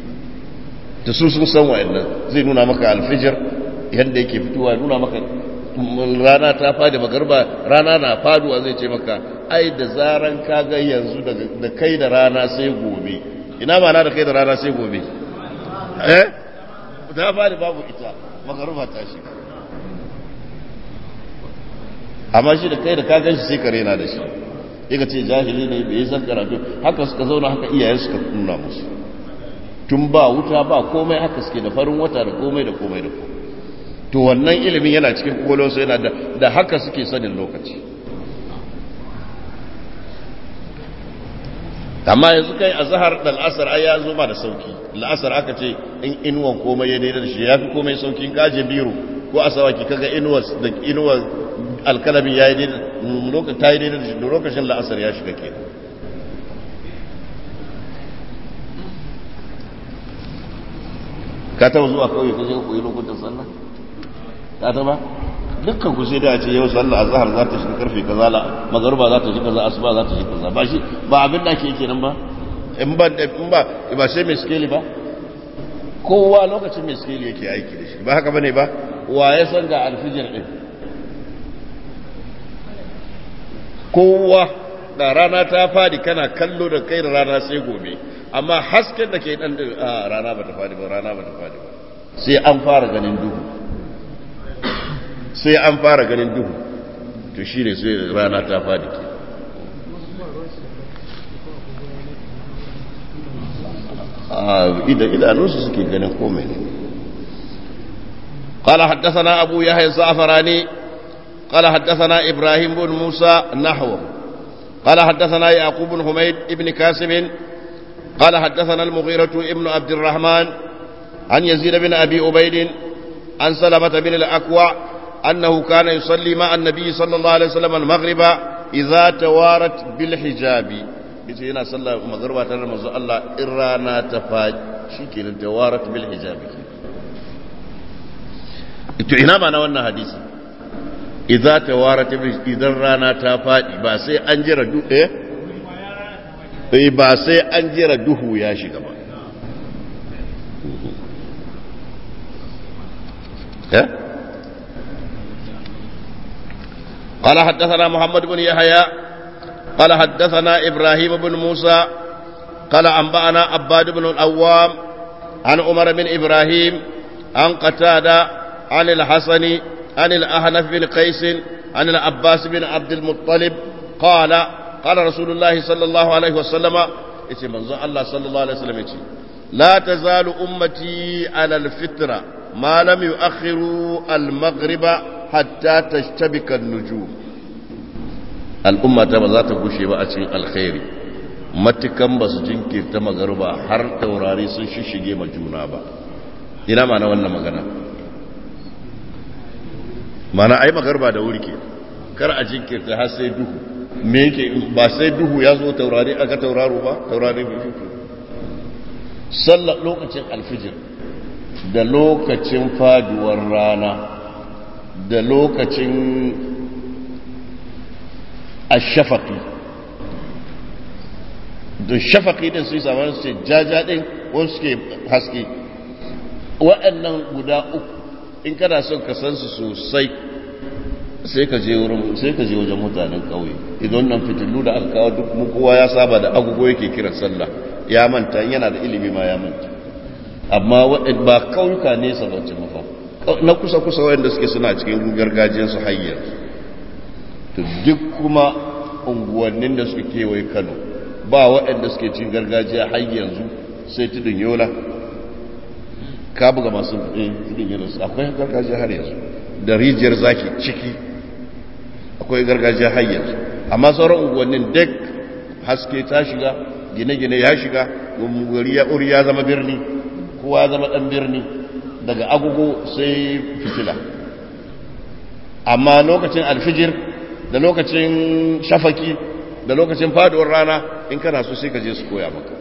da su sun san wa'annan zai nuna maka alfijir yadda yake fitowa nuna maka rana ta fadi magarba rana na faduwa zai ce maka ai da zaran ka ga yanzu da kai da rana sai gobe ina ma na da kai da rana sai gobe eh ta fadi babu ita magarba ta shiga amma shi da kai da ka gan shi sai kare na da shi yaka ce jahili ne bai san karatu haka suka zauna haka iyayen suka nuna musu tun ba wuta ba komai haka suke da farin wata da komai da komai da komai to wannan ilimin yana cikin kwakwalwarsu yana da da haka suke sanin lokaci amma yanzu kai a zahar da al'asar ai ya zo ma da sauki al'asar aka ce in inuwan komai ya daidai da shi ya fi komai sauki gaje biro ko a sawaki kaga inuwar da inuwar alkalami ya yi daidai lokacin ta yi daidai da shi lokacin la'asar ya shiga ke ka taba zuwa kawai ka je koyi lokutan sallah ka taba dukkan ku sai da ce yau sallah azhar za ta shiga karfe kaza la magruba za ta shiga kaza asuba za ta shiga kaza ba shi ba abin da ake kenan ba in ba in ba ba sai mai skeli ba kowa lokacin mai skeli yake aiki da shi ba haka bane ba wa ya san ga alfijir din kowa da rana ta fadi kana kallo da kai da rana sai gobe amma hasken da ke dan a rana ba ta fadi ba rana ba ta fadi ba sai an fara ganin duhu sai an fara ganin duhu to shi ne sai rana ta fadi ke idanunsu suke ganin komai ne قال حدثنا أبو يحيى الزعفراني قال حدثنا إبراهيم بن موسى نحوه قال حدثنا يعقوب بن حميد بن كاسم قال حدثنا المغيرة ابن عبد الرحمن عن يزيد بن أبي عبيد عن سلمة بن الأكوع أنه كان يصلي مع النبي صلى الله عليه وسلم المغرب إذا توارت بالحجاب yace yana sallah magharba tare da manzo Allah in rana ta faɗi shikenan tawarat bil hijab to ina ba na wannan hadisi idza tawarat idan rana ta faɗi ba sai an jira duhu eh ba sai an jira duhu ya shiga ba eh قال حدثنا محمد بن يحيى قال حدثنا إبراهيم بن موسى قال أنبأنا عباد بن الأوام عن عمر بن إبراهيم عن قتادة عن الحسن عن الأهنف بن قيس عن العباس بن عبد المطلب قال قال رسول الله صلى الله عليه وسلم يتي منظر الله صلى الله عليه وسلم يتي لا تزال أمتي على الفطرة ما لم يؤخروا المغرب حتى تشتبك النجوم al'umma ta ba za ta gushe ba a cikin alkhairi matukan ba su jinkirta magarba har taurari sun shishige ma juna ba ina mana wannan magana mana ai magarba da wuri ke kar a jinkirta har sai duhu me yake ba sai duhu ya zo taurari aka tauraro ba taurari bai fito sallar lokacin alfijir da lokacin faduwar rana da lokacin ashafaqi da shafaqi din su zama su ce jaja din wani suke haske waɗannan guda uku in kana son ka san su sosai sai ka je wurin sai ka je wajen mutanen ƙauye idan nan fitilu da aka kawo duk mu kowa ya saba da agogo yake kiran sallah ya manta yana da ilimi ma ya manta amma ba kauyuka nesa ba ce mafa na kusa kusa wanda suke suna cikin gargajiyar su hayyar to duk kuma unguwannin da suke kewaye kano ba waɗanda suke cin gargajiya har yanzu sai tudun yola ka buga masu tudun yola akwai gargajiya har yanzu da rijiyar zaki ciki akwai gargajiya har yanzu amma sauran unguwannin duk haske ta shiga gine-gine ya shiga gari ya uri ya zama birni kowa ya zama ɗan birni daga agogo sai fitila amma lokacin alfijir da lokacin shafaki da lokacin faduwar rana in kana so sai ka je su koya maka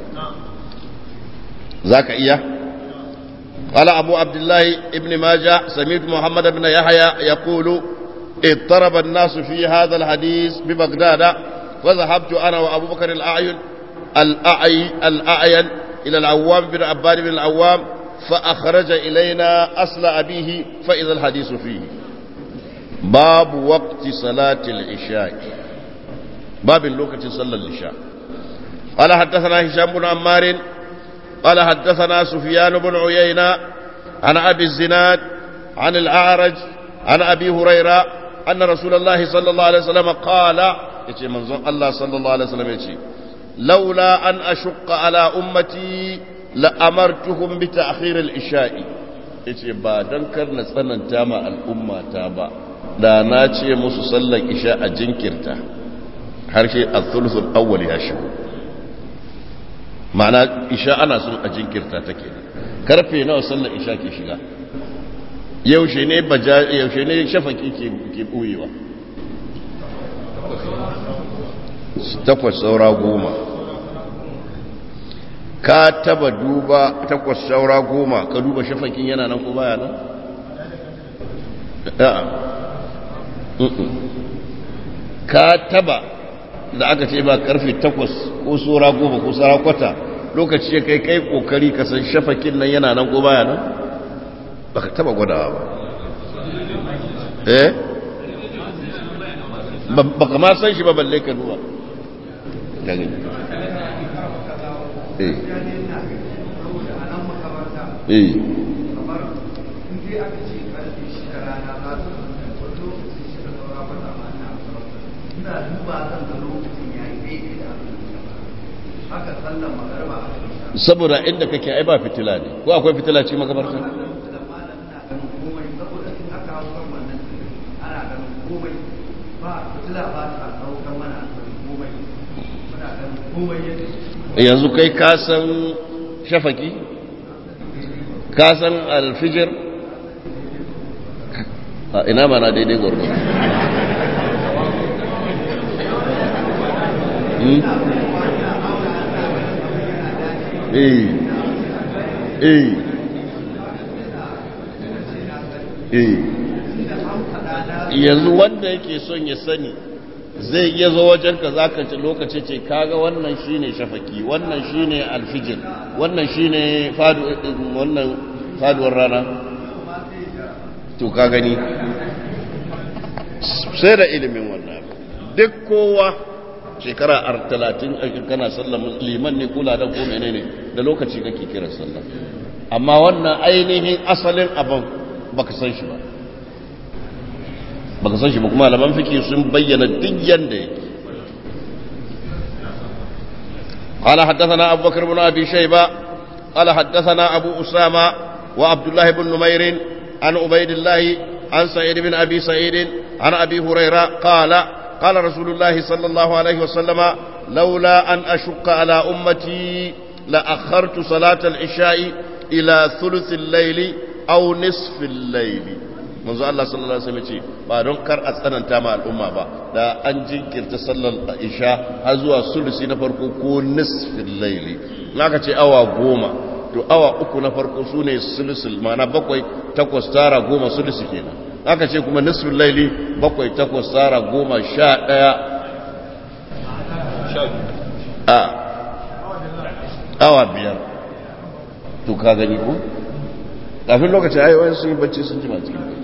za ka iya قال أبو عبد الله ابن ماجه سمعت محمد بن يحيى يقول اضطرب الناس في هذا الحديث ببغداد فذهبت أنا وأبو بكر الأعين الأعي الأعين إلى العوام بن عباد بن العوام فأخرج إلينا أصل أبيه فإذا الحديث فيه babu waqti salatil isha babin lokacin sallar isha قال حدثنا هشام بن عمار قال حدثنا سفيان بن عيينة عن أبي الزناد عن الأعرج عن أبي هريرة أن رسول الله صلى الله عليه وسلم قال يتي منظر الله صلى الله عليه وسلم يتي لولا أن أشق على أمتي لأمرتهم بتأخير الإشاء yace ba don kar na tsananta ma al'umma ta ba da na ce musu sallar isha a jinkirta harshe a thuluthul awwal ya shigo ma'ana isha ana son a jinkirta take karfe nawa sallar isha ke shiga yaushe ne baja yaushe ne shafaki ke ke boyewa takwas saura goma ka taba duba takwas saura goma ka duba shafakin yana nan ko baya nan ka taba da aka ce ba karfe takwas ko saura goma ko saura kwata lokaci ya kai kai kokari ka san shafakin nan yana nan ko baya nan ba ka taba gwadawa ba eh ba ka ma san shi ba balle ka duba gani eh eh saboda inda kake ai ba fitila ne ko akwai fitila ce makabarta yanzu kai ka san shafaki ka san alfijir a ina mana daidai gwargwaro eh eh eh yanzu wanda yake son ya sani zai iya zo wajen ka zaka ci lokaci ce kaga wannan shine shafaki wannan shine alfijir wannan shine fadu wannan faduwar rana to ka gani sai da ilimin wannan duk kowa shekara talatin kana sallar liman ne kula da ko menene da lokaci kake kiran sallah amma wannan ainihin asalin abin baka san shi ba baka san shi ba kuma malaman fiki sun bayyana duk yanda yake قال حدثنا أبو بكر بن أبي شيبة قال حدثنا أبو أسامة وعبد الله بن نمير عن عبيد الله عن سعيد بن أبي سعيد عن أبي هريرة قال قال رسول الله صلى الله عليه وسلم لولا أن أشق على أمتي لأخرت صلاة العشاء إلى ثلث الليل أو نصف الليل manzo Allah sallallahu alaihi wasallam ce ba don kar a tsananta ma al'umma ba da an jinkirta sallar isha har zuwa sulusi na farko ko nisfil laili naka ce awa goma to awa uku na farko sune sulusul mana bakwai takwas tara goma sulusi kenan aka ce kuma nisfil laili bakwai takwas tara goma sha daya a awa biyar to ka gani ko kafin lokacin ayoyin sun yi bacci sun jima cikin bacci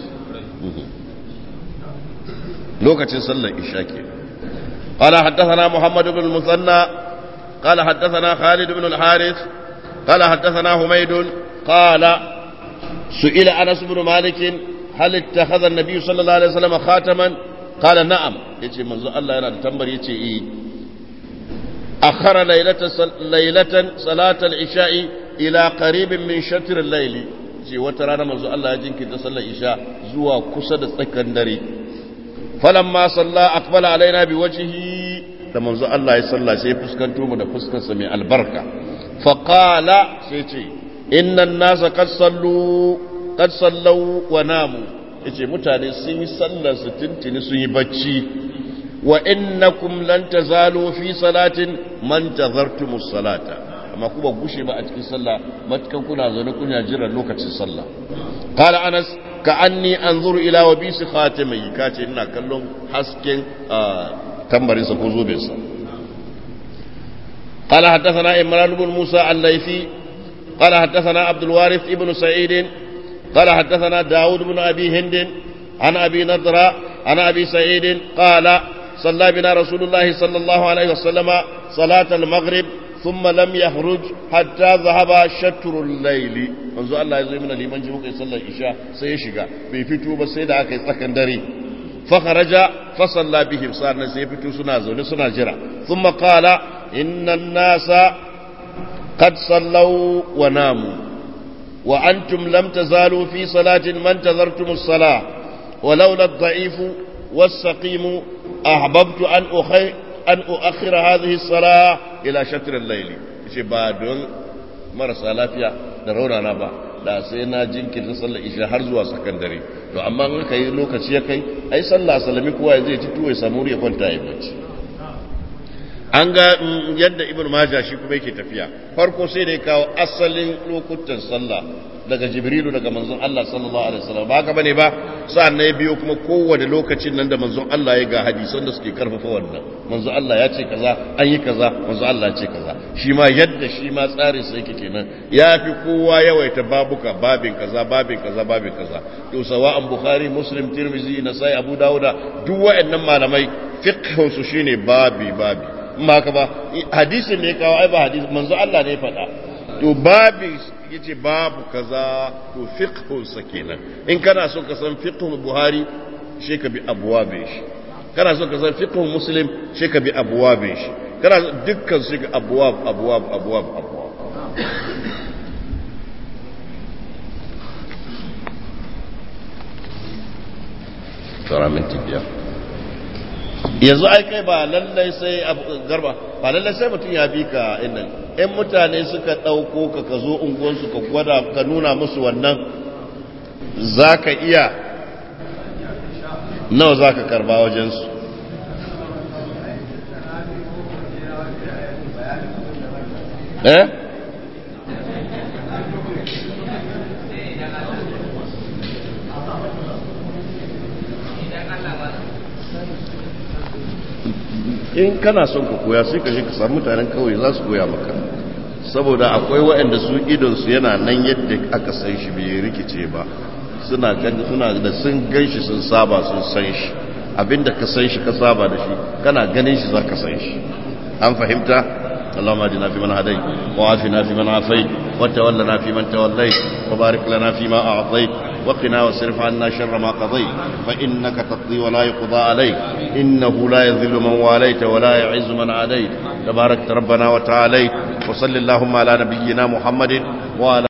lokacin sallar isha ke قال حدثنا محمد بن المثنى قال حدثنا خالد بن الحارث قال حدثنا حميد قال سئل انس بن مالك هل اتخذ النبي صلى الله عليه وسلم خاتما قال نعم يجي منذ الله yana da tambar yace eh akhara laylatan laylatan salat al-isha'i ila qaribin min shatr al-layli ce wata rana manzo Allah ya jinkirta sallar isha zuwa kusa da tsakan dare falamma salla aqbala alaina bi wajhihi da manzo Allah ya salla sai ya fuskanto mu da fuskar sa mai albarka fa qala sai ce innan nasa qad sallu qad sallu wa namu yace mutane sun yi sallar su tintini sun yi bacci wa innakum lan tazalu fi salatin man tazartumus salata amma kuma gushe ba a cikin sallah matukan kuna zaune kuna jiran lokacin sallah qala anas ka anni anzuru ila wabisi khatimi kace ina kallon hasken tambarin sa ko zoben sa قال حدثنا إمران بن موسى الليثي قال حدثنا عبد الوارث ابن سعيد قال حدثنا داود بن أبي هند عن أبي نضرة عن أبي سعيد قال صلى بنا رسول الله صلى الله عليه وسلم صلاة المغرب ثم لم يخرج حتى ذهب شطر الليل منذ الله يزوي من الإيمان جمعك يصلى الإشاء سيشيغا بيفتو بسيدة أكي سكندري فخرج فصلى بهم صار سيفتو سنازو سنا جرا ثم قال إن الناس قد صلوا وناموا وأنتم لم تزالوا في صلاة ما انتظرتم الصلاة ولولا الضعيف والسقيم أحببت أن أخي أن أؤخر هذه الصلاة إلى شطر الليل بعد marasa lafiya da raunana ba da sai na jinkirta sallar isha har zuwa sakandare to amma in aka yi lokaci ya kai ai sallah salami kowa zai ci tuwo ya samu ya kwanta ya bacci an ga yadda ibn majah shi kuma yake tafiya farko sai da ya kawo asalin lokutan sallah daga jibrilu daga manzon Allah sallallahu alaihi wasallam ba haka bane ba sa'an ya biyo kuma kowane lokacin nan da manzon Allah ya ga hadisan da suke karfafa wannan manzon Allah ya ce kaza an yi kaza manzon Allah ya ce kaza shi ma yadda shi ma tsarin sa yake kenan ya fi kowa yawaita babuka babin kaza babin kaza babin kaza to sawa'an bukhari muslim tirmizi nasai abu dauda duk waɗannan malamai fiqhun su shine babi babi ma ka ba hadisin ne kawo ai ba hadisi manzo Allah ne faɗa to babi yace babu kaza to fiqhun sa kenan in kana so ka san fiqhun Buhari shi ka bi abwabe shi kana so ka san fiqhun Muslim shi ka bi abwabe shi kana dukkan shi ga abwab abwab abwab abwab Tara minti biyar. yanzu ai kai ba lallai sai garba ba lallai sai mutum ya bi ka innan in mutane suka ɗauko ka ka zo unguwansu ka gwada ka nuna musu wannan za ka iya nawa za ka karba wajensu eh in kana son ka koya sai ka je ka samu mutanen kawai za su koya maka saboda akwai waɗanda su idonsu yana nan yadda aka san shi bai rikice ba suna suna da sun gan shi sun saba sun san shi abinda ka san shi ka saba da shi kana ganin shi za ka san shi an fahimta اللهم اهدنا فيمن هديت وعافنا فيمن عافيت وتولنا فيمن توليت وبارك لنا فيما اعطيت وقنا واصرف عنا شر ما قضيت فانك تقضي ولا يقضى عليك انه لا يذل من واليت ولا يعز من عاديت تباركت ربنا وتعاليت وصل اللهم على نبينا محمد وعلى